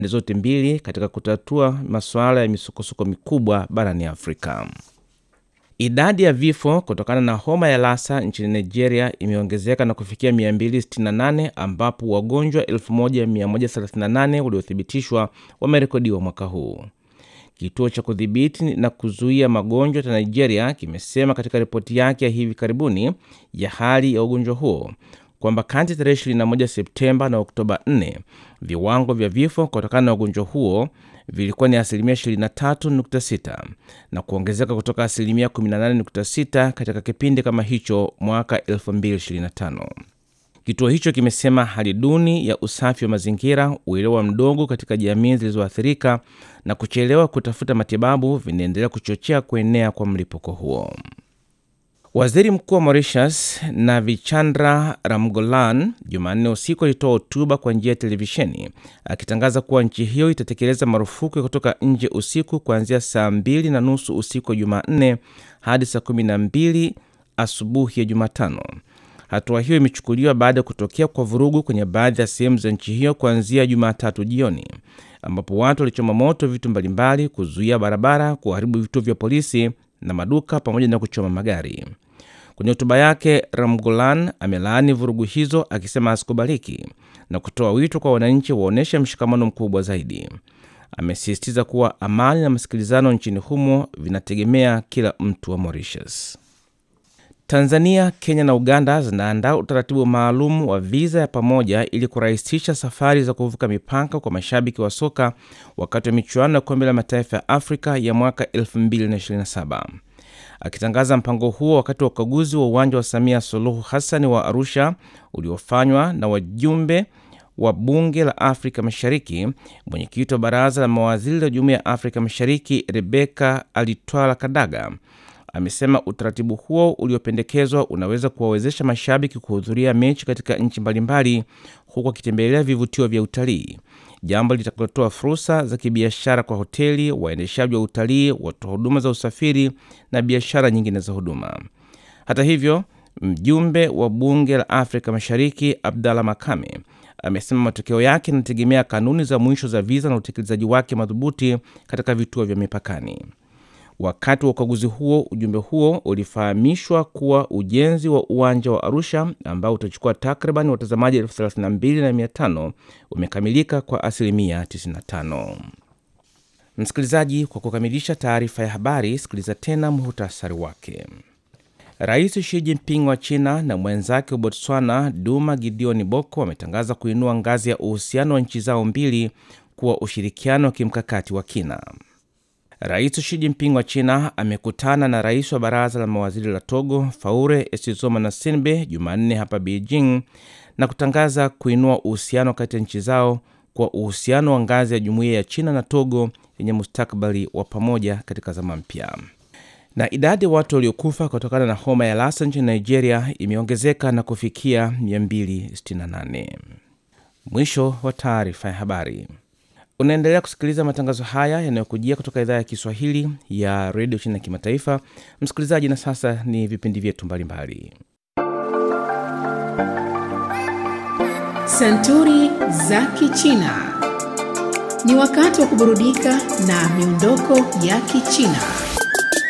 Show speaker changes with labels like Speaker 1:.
Speaker 1: zote mbili katika kutatua masuala ya misukosuko mikubwa barani Afrika. Idadi ya vifo kutokana na homa ya Lassa nchini Nigeria imeongezeka na kufikia 268 ambapo wagonjwa 1138 waliothibitishwa wamerekodiwa mwaka huu. Kituo cha kudhibiti na kuzuia magonjwa cha Nigeria kimesema katika ripoti yake ya hivi karibuni ya hali ya ugonjwa huo kwamba kati tarehe 21 Septemba na Oktoba 4 viwango vya vifo kutokana na ugonjwa huo vilikuwa ni asilimia 23.6 na kuongezeka kutoka asilimia 18.6 katika kipindi kama hicho mwaka 2025. Kituo hicho kimesema hali duni ya usafi wa mazingira, uelewa mdogo katika jamii zilizoathirika na kuchelewa kutafuta matibabu vinaendelea kuchochea kuenea kwa mlipuko huo. Waziri Mkuu wa Mauritius Navichandra Ramgolan Jumanne usiku alitoa hotuba kwa njia ya televisheni akitangaza kuwa nchi hiyo itatekeleza marufuku ya kutoka nje usiku kuanzia saa mbili na nusu usiku wa Jumanne hadi saa kumi na mbili asubuhi ya Jumatano. Hatua hiyo imechukuliwa baada ya kutokea kwa vurugu kwenye baadhi ya sehemu za nchi hiyo kuanzia Jumatatu jioni, ambapo watu walichoma moto vitu mbalimbali, kuzuia barabara, kuharibu vituo vya polisi na maduka pamoja na kuchoma magari. Kwenye hotuba yake, Ramgolan amelaani vurugu hizo akisema hazikubaliki na kutoa wito kwa wananchi waonyeshe mshikamano mkubwa zaidi. Amesisitiza kuwa amani na masikilizano nchini humo vinategemea kila mtu wa Mauritius. Tanzania, Kenya na Uganda zinaandaa utaratibu maalum wa viza ya pamoja ili kurahisisha safari za kuvuka mipaka kwa mashabiki wa soka wakati wa michuano ya kombe la mataifa ya Afrika ya mwaka 2027. Akitangaza mpango huo wakati wa ukaguzi wa uwanja wa Samia Suluhu Hassan wa Arusha uliofanywa na wajumbe wa bunge la Afrika Mashariki, mwenyekiti wa baraza la mawaziri la Jumuiya ya Afrika Mashariki Rebeka Alitwala Kadaga amesema utaratibu huo uliopendekezwa unaweza kuwawezesha mashabiki kuhudhuria mechi katika nchi mbalimbali huku akitembelea vivutio vya utalii, jambo litakalotoa fursa za kibiashara kwa hoteli, waendeshaji wa utalii, watoa huduma za usafiri na biashara nyingine za huduma. Hata hivyo, mjumbe wa bunge la Afrika Mashariki Abdalla Makame amesema matokeo yake yanategemea kanuni za mwisho za viza na utekelezaji wake madhubuti katika vituo vya mipakani. Wakati wa ukaguzi huo, ujumbe huo ulifahamishwa kuwa ujenzi wa uwanja wa Arusha ambao utachukua takriban watazamaji elfu thelathini na mbili na mia tano umekamilika kwa asilimia 95. Msikilizaji, kwa kukamilisha taarifa ya habari, sikiliza tena muhtasari wake. Rais Xi Jinping wa China na mwenzake wa Botswana Duma Gideon Boko wametangaza kuinua ngazi ya uhusiano wa nchi zao mbili kuwa ushirikiano wa kimkakati wa kina. Rais Xi Jinping wa China amekutana na rais wa baraza la mawaziri la Togo Faure Essozomana Sinbe Jumanne hapa Beijing na kutangaza kuinua uhusiano kati ya nchi zao kwa uhusiano wa ngazi ya jumuiya ya China na Togo yenye mustakabali wa pamoja katika zama mpya. Na idadi ya watu waliokufa kutokana na homa ya Lassa nchini Nigeria imeongezeka na kufikia 268. Mwisho wa taarifa ya habari. Unaendelea kusikiliza matangazo haya yanayokujia kutoka idhaa ya Kiswahili ya redio China ya kimataifa. Msikilizaji, na sasa ni vipindi vyetu mbalimbali.
Speaker 2: Santuri za Kichina. Ni wakati wa kuburudika na miondoko ya Kichina.